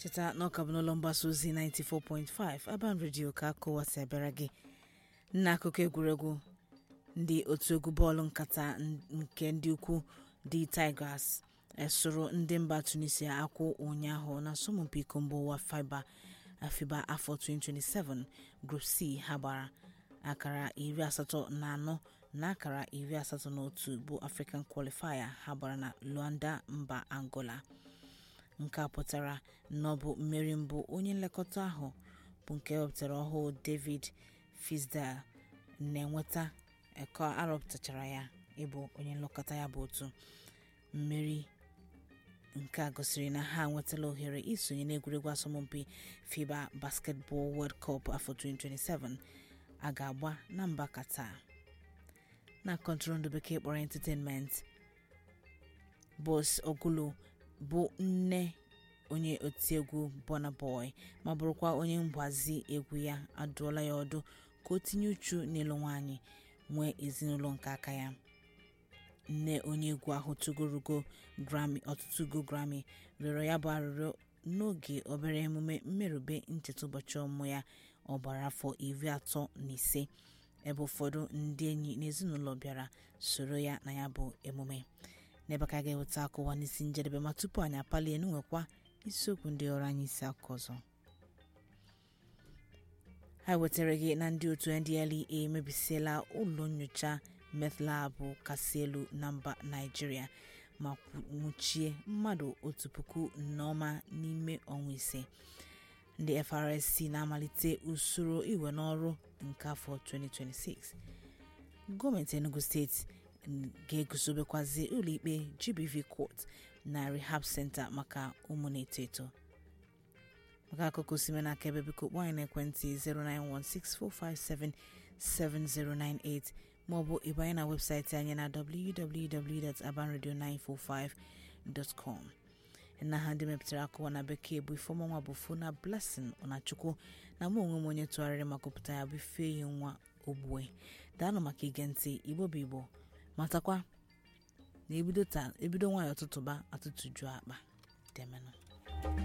cheta na ọka bụ n'ụlọ mgbasa ozi 94.5 Aban Radio ka akụwasị abịara gị n'akụkọ egwuregwu ndị otu egwu bọọlụ nkata nke ndị ukwu dị Tigers esoro ndị mba Tunisia akwụ ụnyaahụ na asọmpi iko mba ụwa FIBA FIBA afọ 2027 Group C ha gbara akara iri asatọ na anọ na akara iri asatọ na otu bụ African Qualifier ha gbara na Luanda mba Angola nke a pụtara na ọ bụ mmeri mbụ onye nlekọta ahụ bụ nke ewepụtara ọhụụ David Fisdale na-enweta ka arọpụtachara ya ịbụ onye nlekọta ya bụ otu mmeri nke a gosiri na ha nwetala ohere isonye n'egwuregwu asọmpi FIBA Basketball World Cup afọ 2027 a ga-agba na mba Qatar na kọntụrụndụ bekee kpọrọ entertainment Boss Ogulu bụ nne onye otiegwu Burna Boy ma bụrụkwa onye mgbazi egwu ya adụọla ya ọdụ ka o tinye uchu n'ịlụ nwaanyị nwee ezinụlọ nke aka ya nne onye egwu ahụ tụgorugo Grammy ọtụtụ ugo Grammy rịọrọ ya bụ arịrịọ n'oge obere emume mmerube ncheta ụbọchị ọmụmụ ya ọ gbara afọ iri atọ na ise ebe ụfọdụ ndị enyi na ezinụlọ bịara soro ya na ya bụ emume n'ebe ka a ga-eweta akụwa n'isi njedebe ma tupu anyị apalie n'nwekwa isiokwu ndị ọrụ anyị isi akụkọ ọzọ ha wetara gị na ndị otu NDLEA emebisiela ụlọ nyocha meth labụ kasị elu na mba Naịjirịa ma nwụchie mmadụ otu puku n'ọma n'ime ọnwa ise ndị FRSC na-amalite usoro iwe n'ọrụ nke afọ 2026 gọọmenti Enugu steeti ga-eguzobekwazi ụlọikpe GBV Court na Rehab Center maka ụmụ na-eto eto maka akụkọ osime n'aka ebe biko kpọọ anyị n'ekwentị 09164577098 maọbụ ịbanye na webụsaịtị anyị na www.abanradio945.com na ha ndị mepụtara akụwa na bekee bụ ifeọmanwa bụ Fona Blessing Ọnachukwu na mụ onwe m onye tụgharịrị ma gụpụta ya bụ Ifeyi nwa Ogbue daanụ maka ige ntị Igbo bụ Igbo matakwa na ebido nwayọ tụtụba atụtụ juo akpa demenụ